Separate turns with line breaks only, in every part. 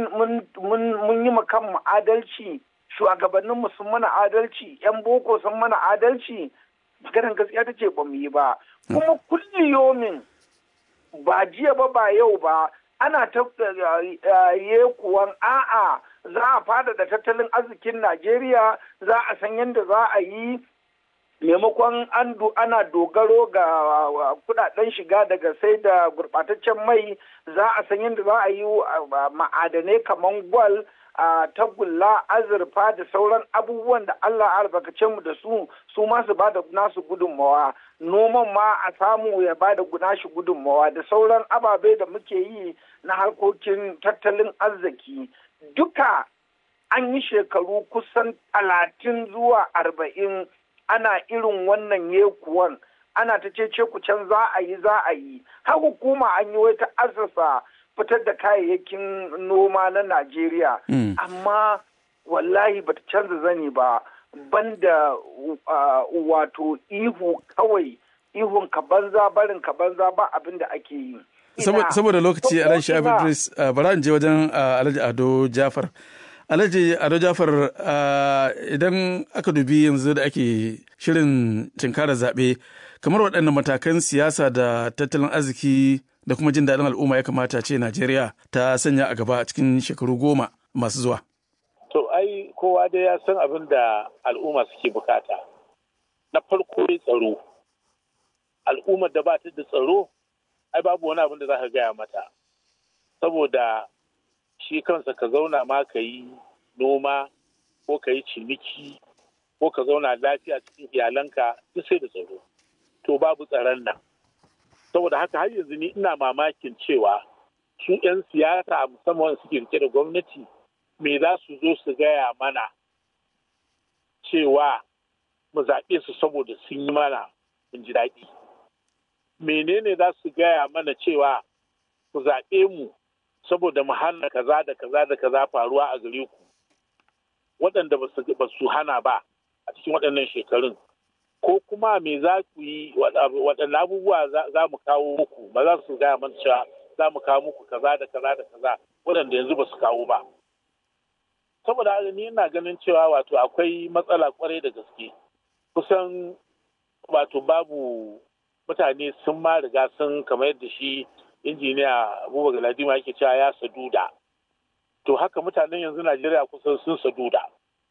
mun yi kanmu adalci shugabanninmu sun mana adalci 'yan boko sun mana adalci maganar gaskiya ta ce ba mu yi ba kuma kulli yomin ba jiya ba ba yau ba ana ta kuwan a'a za a fada da tattalin arzikin najeriya za a san yadda za a yi maimakon ana dogaro ga kudaden shiga daga sai da gurbataccen mai za a san yadda za a yi ma'adanai kamar gwal a tagulla azurfa da sauran abubuwan da Allah albarkace mu da su su ma su bada nasu gudunmawa noman ma a samu ya bada nashi gudunmawa da sauran ababe da muke yi na harkokin tattalin arziki duka an yi shekaru kusan talatin zuwa arba'in ana irin wannan yekuwan ana ta ce ku can za a yi za a yi har hukuma an yi wata asasa fitar da kayayyakin noma na Najeriya. Amma wallahi bata canza zani ba banda wato ihu kawai ihun ka banza barin ka banza ba abin da ake yi.
Saboda lokaci Alhaji Shabi Idris bara in je wajen Alhaji Ado Jafar. Alhaji Ado Jafar idan aka dubi yanzu da ake shirin cinkara zaɓe kamar waɗannan matakan siyasa da tattalin arziki da kuma jin daɗin al'umma ya kamata ce Najeriya ta sanya a gaba cikin shekaru goma masu zuwa.
To ai kowa dai ya san abin da al'umma suke bukata. Na farko dai tsaro. Al'ummar da ba ta da tsaro, ai babu wani abin da za ka gaya mata. Saboda shi kansa ka zauna ma ka yi noma ko ka yi ciniki ko ka zauna lafiya cikin iyalanka duk sai da tsaro. To babu tsaron nan. saboda haka har yanzu ni ina mamakin cewa su 'yan siyasa musamman suke rike da gwamnati me za su zo su gaya mana cewa mu zaɓe su saboda sun yi mana mun ji daɗi menene za su gaya mana cewa ku zaɓe mu saboda mu hana kaza da kaza da kaza faruwa a gare ku waɗanda ba su hana ba a cikin waɗannan shekarun ko kuma me za ku yi waɗanne abubuwa za mu kawo muku ba za su gaya mana cewa za mu kawo muku kaza da kaza da kaza waɗanda yanzu ba su kawo ba saboda haka ni ina ganin cewa wato akwai matsala kwarai da gaske kusan wato babu mutane sun ma riga sun kamar yadda shi injiniya abubakar galadima yake cewa ya saduda to haka mutanen yanzu najeriya kusan sun saduda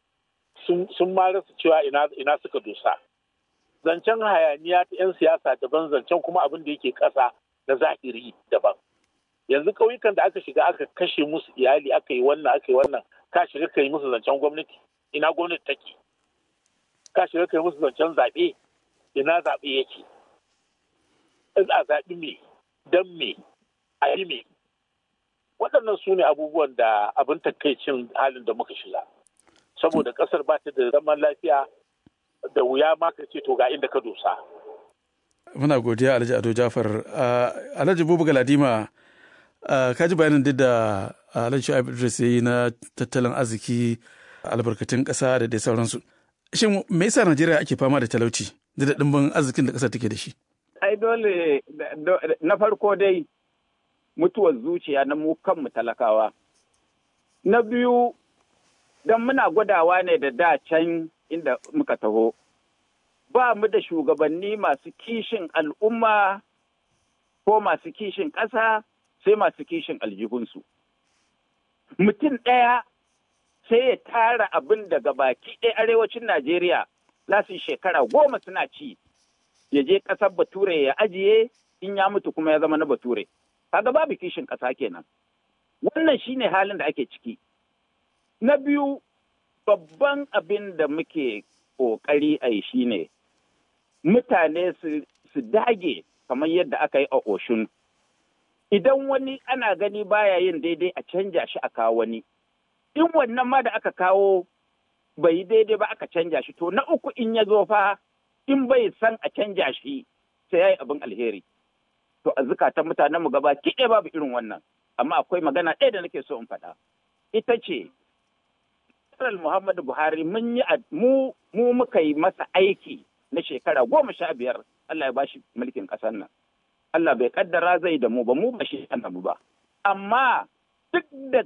sun ma rasa cewa ina suka dosa zancen hayaniya ta 'yan siyasa daban zancen kuma abin da yake ƙasa na zahiri daban yanzu ƙauyukan da aka shiga aka kashe musu iyali aka yi wannan aka yi wannan ka shiga ka yi musu zancen gwamnati ina gwamnati take ka shiga ka yi musu zancen zaɓe ina zaɓe yake a zaɓi me don me a yi me waɗannan su ne abubuwan da abin takaicin halin da muka shiga saboda ƙasar ba ta da zaman lafiya da wuya ma ka ce to ga inda ka dosa.
Muna godiya Alhaji Ado Jafar. Alhaji Bubu Galadima, ka ji bayanin duk da Alhaji Shu'aib Idris ya yi na tattalin arziki albarkatun ƙasa da dai sauransu. Shin me yasa Najeriya ake fama da talauci da da ɗimbin arzikin da ƙasar take da shi?
Ai dole na farko dai mutuwar zuciya na mu kanmu talakawa. Na biyu don muna gwadawa ne da da can inda muka taho. Ba mu da shugabanni masu kishin al'umma ko masu kishin ƙasa sai masu kishin aljihunsu. Mutum ɗaya sai ya tara abin daga baki ɗaya arewacin Najeriya za su shekara goma suna ci, ya je ƙasar Bature ya ajiye in ya mutu kuma ya zama na Bature. Kaga babu kishin ƙasa kenan. Wannan shine halin da ake ciki. Na biyu, babban abin da muke ƙoƙari a yi shi ne mutane su dage kamar yadda aka yi a Oshun. Idan wani ana gani baya yin daidai a canja shi a kawo wani. In wannan ma da aka kawo bai yi daidai ba aka canja shi, to na uku in ya zo fa in bai san a canja shi sai ya yi abin alheri. To a zukatan mutanen mu gaba kiɗe babu irin wannan. Amma akwai magana ɗaya da nake so in faɗa. Ita ce General Muhammadu Buhari mun yi mu mu muka yi masa aiki na shekara goma sha biyar Allah ya bashi mulkin ƙasar nan. Allah bai kaddara zai da mu ba mu ba shi mu ba. Amma duk da